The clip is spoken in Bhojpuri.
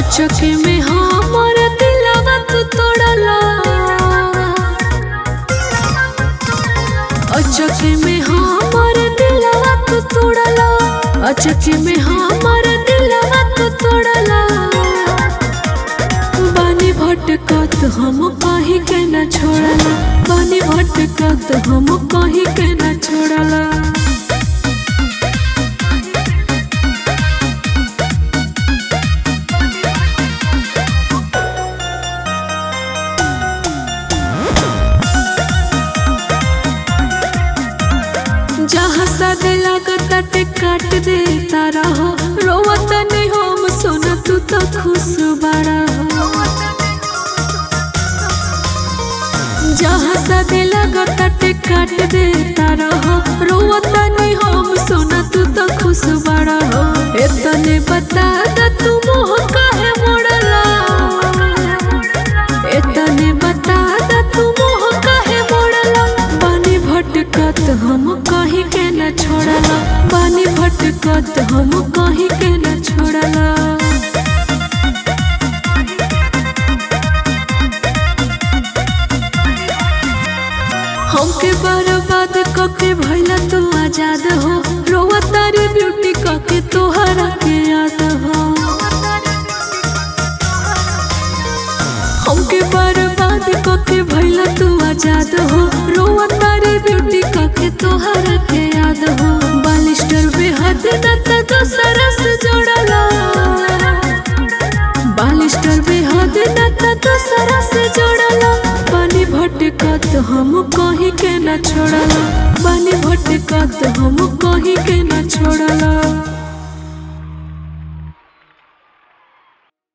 अचके में हमर दिलवा तू तोड़ला अचके में हमर दिलवा तू तोड़ला अचके में हमर दिलवा तू तोड़ला बानी भटकत हम कहीं के न छोड़ला बानी भटकत हम कहीं के न छोड़ला जहाँ सद लागत काट देता रहो रोवत नहीं हम सोना तू तो खुश बड़ा हो जहाँ सद लागत काट देता रहो रोवत नहीं हम सोना तू तो खुश बड़ा हो इतने बता द तू मोह काहे मोड़ला इतने बता द तू मोह काहे मोड़ला बानी भटकत हम कहीं के न छोड़ला बानी भटकत हम कहीं के न छोड़ला हमके बर्बाद कके भैला तू आजाद हो रोवा तारी ब्यूटी कके तोहरा के याद हो हमके बर्बाद कके भैला तू आजाद हो रोवा तारी ब्यूटी कके तोहरा के याद हो बालिस्टर बेहद न त दोसरा से जोड़ला बालिस्टर बेहद न त दोसरा से जोड़ला बानी भटकत हम कहीं के न छोड़ला बानी भटकत हम कहीं के न छोड़ला